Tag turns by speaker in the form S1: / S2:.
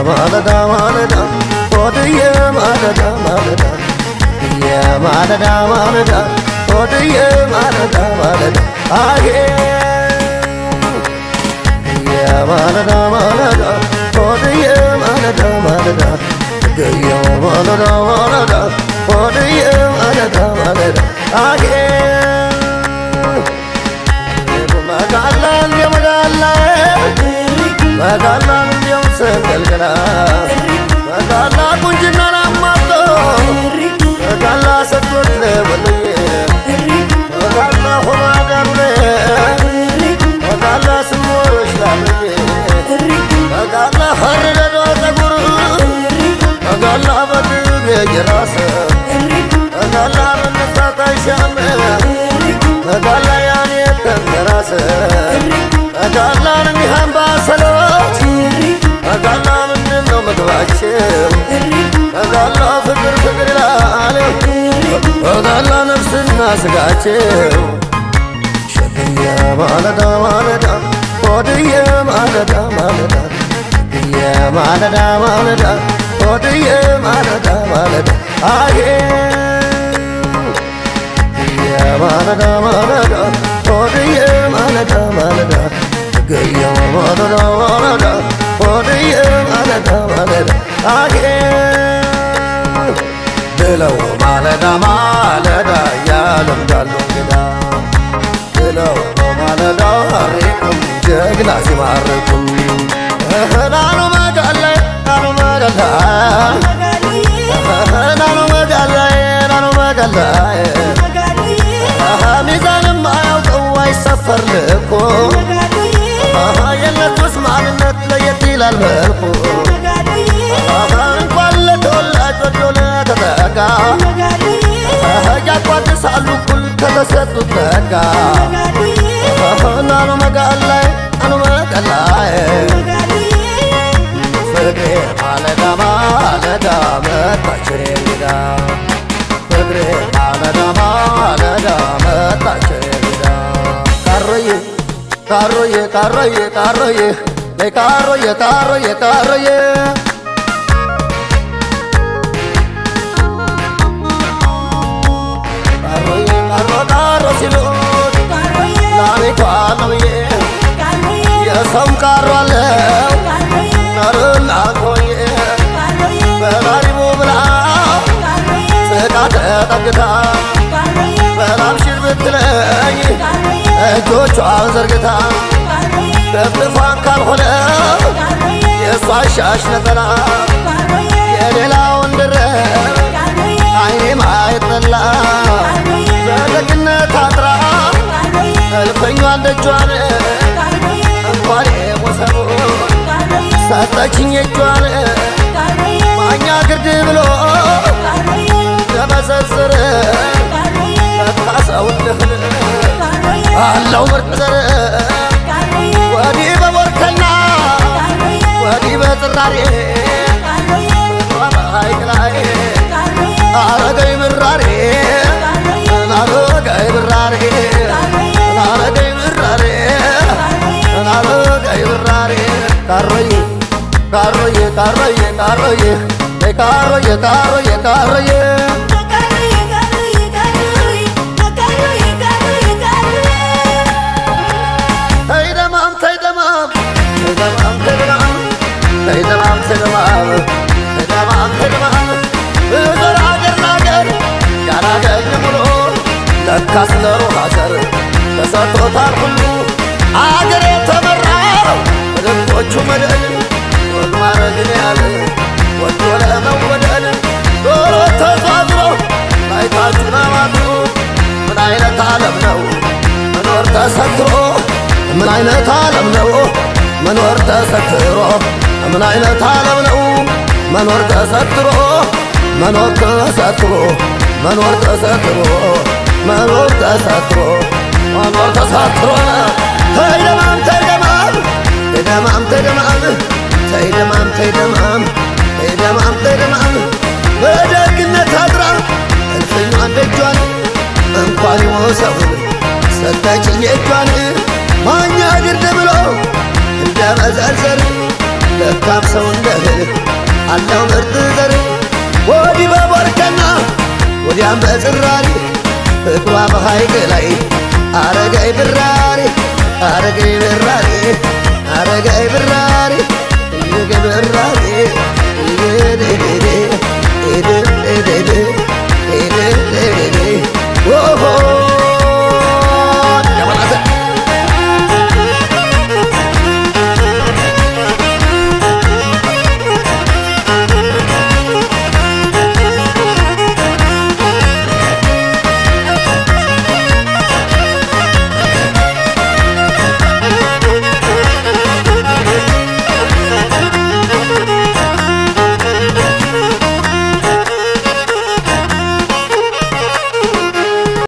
S1: የማለዳ ማለዳ ሆድዬ ማለዳ ማለዳ የማለዳ ማለዳ ሆድዬ ማለዳ ማለዳ አጌ የማለዳ ማለዳ ሆድዬ ማለዳ ማለዳ ገየው ማለዳ ማለዳ ሆድዬ ማለዳ ማለዳ አጌ መጋላን የመጋላ መጋላን እንዲያው ሰንገልገላ መጋላ ቁንጅና ላማጦ መጋላ ሰጥቶት ለወሎዬ መጋላ ሆኖ አገሩ መጋላ ስሞሮች ላምዬ መጋላ ሀረደዶ ፀጉር መጋላ በድግ የራስ መጋላ መነሳት አይሻም መጋላ ያኔ ተንተራሰ መጋላን እንዲህ አምባሰሎች መጋላ ምንድን ነው ምግባቸው መጋላ ፍቅር ፍቅር ይላል መጋላ ነፍስና ስጋቸው ሸክየ ማለዳ ማለዳ ሆድየ ማለዳ ማለዳ የማለዳ ማለዳ ሆድየ ማለዳ ማለዳ አዬ የማለዳ ማለዳ ሆድየ ማለዳ ማለዳ ገየ ማለዳ ማለዳ ሆድየ ማለዳ ማለዳ አዬ ብለው ማለዳ ማለዳ ያለምዳሉ እንግዳ ብለው ማለዳ ሪቁም ጀግና ሲማርኩም ናኑ መጋላይ ናኑ መጋላይ ናኑ መጋላይ ናኑ መጋላይ ሚዛንም አያውቀው አይሰፈር ልኮ የነቱስ ማንነት ለየት ይላል መልኩ እንኳን ለተወላጅ ወዶ ለተጠጋ ያቋድሳሉ እኩል ከተሰጡት ጸጋ ናኑ መጋላይ ናኑ መጋላይ ፍቅሬ ማለዳ ማለዳ መጣች እኔ እንግዳ ፍቅሬ ማለዳ ማለዳ መጣች እኔ እንግዳ ካሮዬ ካሮዬ ካሮዬ ካሮዬ ነይ ካሮዬ ካሮዬ ካሮዬ ካሮዬ ካሮ ካሮ ሲሉት ላቤቷ ነብዬ የሰውም ካሮ አለው ነርና ቆየ በላሪቡ ብላ ስቃ ተጠግታ በላብሽር ብትለኝ እጆቿን ዘርግታ ደፍድፏን ካልሆነ የእሷ ሻሽ ነጠላ የሌላውን ድረብ አይኔ ማየት ጠላ በደግነት አጥራ እልፈኟን ደጇን እንኳን የሞሰቡ ሰጠችኝ እጇን ማኛ ግርድ ብሎ ለመዘርዘር ለካ ሰውነህን አለው ምርጥ ዘር ወዲህ በቦርከና ወዲህ በጥራሬ ሐይቅ ላይ አረገኝ ምራሬ አረገኝ ምራሬ አረገኝ ምራሬ አረገኝ ምራሬ ካሮዬ ካሮዬ ካሮዬ ካሮዬ ካሮዬ ካሮዬ ካሮዬ ተይ ደማም ተይ ደማም ተይ ደማም ተይ ደማም ተይ ደማም ተይ ደማም ተይ ደማም ተይ ደማም እዞር አገር ላገር ያላገኝ ሙሉ ለካስ ለሩህ አገር ተሰጥቶታል ሁሉ አገር የተመራው በልቦቹ መደል ወግ ማረግን ያለ ወዶ ለመወደድ ዶሮ ተዟዝሮ ላይታችሁ ናማቱ ምን አይነት ዓለም ነው መኖር ተሰትሮ ምን አይነት ዓለም ነው መኖር ተሰትሮ ምን አይነት ዓለም ነው መኖር ተሰትሮ መኖር ተሰትሮ መኖር ተሰትሮ መኖር ተሰትሮ መኖር ተሰትሮ ተይደማም ተይደማም ተይደማም ተይደማም ተይደማም ተይደማም ተይደማም ተይደማም በደግነት አድራ እልፍኟን ደጇን እንኳን ይሞሰውን ሰጠችኝ እጇን ማኛ ግርድ ብሎ እንደ መዘርዘር ለካ መልካም ሰው እንደህ አለው ምርጥ ዘር ወዲህ በቦርከና ወዲያም በጽራሪ ፍቅሯ በሐይቅ ላይ አረገይ ብራሪ አረገይ